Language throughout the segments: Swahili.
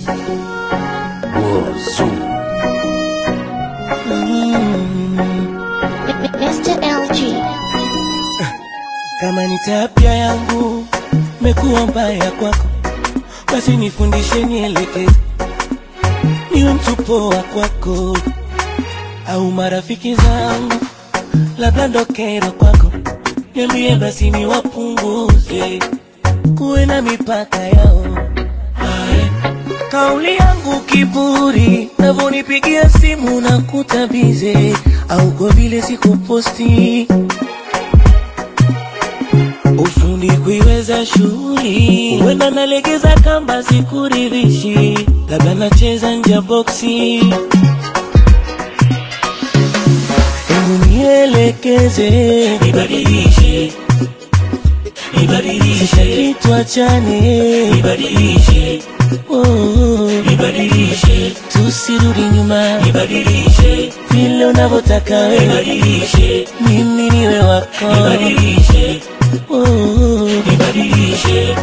Wozu. Mr. LG. Kama ni tabia yangu mekuwa mbaya kwako, basi nifundishe, nielekeze, niwe mtu poa kwako, au marafiki zangu labda ndo kero kwako, niambie basi niwapunguze, kuwe na mipaka yao. Ae. Kauli yangu kiburi, navonipigia simu na kutabize, au kwa vile sikuposti ufundi kuiweza shughuli, huenda nalegeza kamba sikuridhishi, labda nacheza nje ya boksi. Hebu nielekeze, nibadilishe, nibadilishe, tuachane, nibadilishe, oh, nibadilishe, tusirudi nyuma, nibadilishe, vile unavyotaka wewe, nibadilishe, mimi niwe wako, nibadilishe, oh, nibadilishe.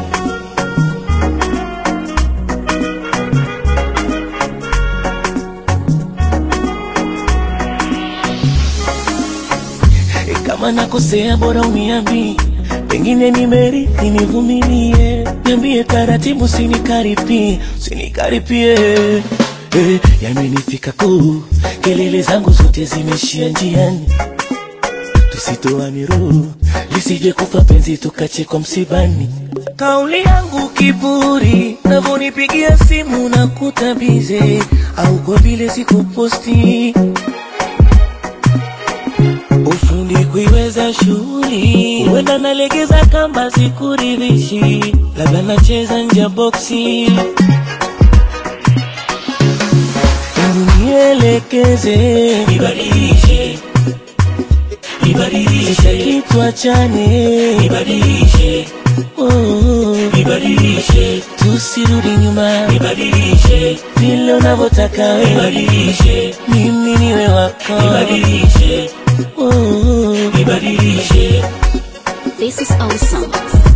E, kama nakosea bora uniambi, pengine nimerithi, nivumilie, niambie taratibu, sinikaripie, sinikaripie. E, yamenifika kuu, kelele zangu zote zimeishia njiani, tusitoane roho, lisije kufa penzi tukachekwa msibani. Kauli yangu kiburi, navonipigia simu na kutabize, au kwa vile sikuposti ufundi kuiweza shughuli, huenda nalegeza kamba sikuridhishi, labda nacheza nje ya boksi. Hebu nielekeze, nibadilishe, nibadilishe, kitu achane, nibadilishe, oh, nibadilishe, tusirudi nyuma, nibadilishe, vile unavyotaka wewe, nibadilishe, mimi niwe wako, nibadilishe, oh, nibadilishe. This is awesome.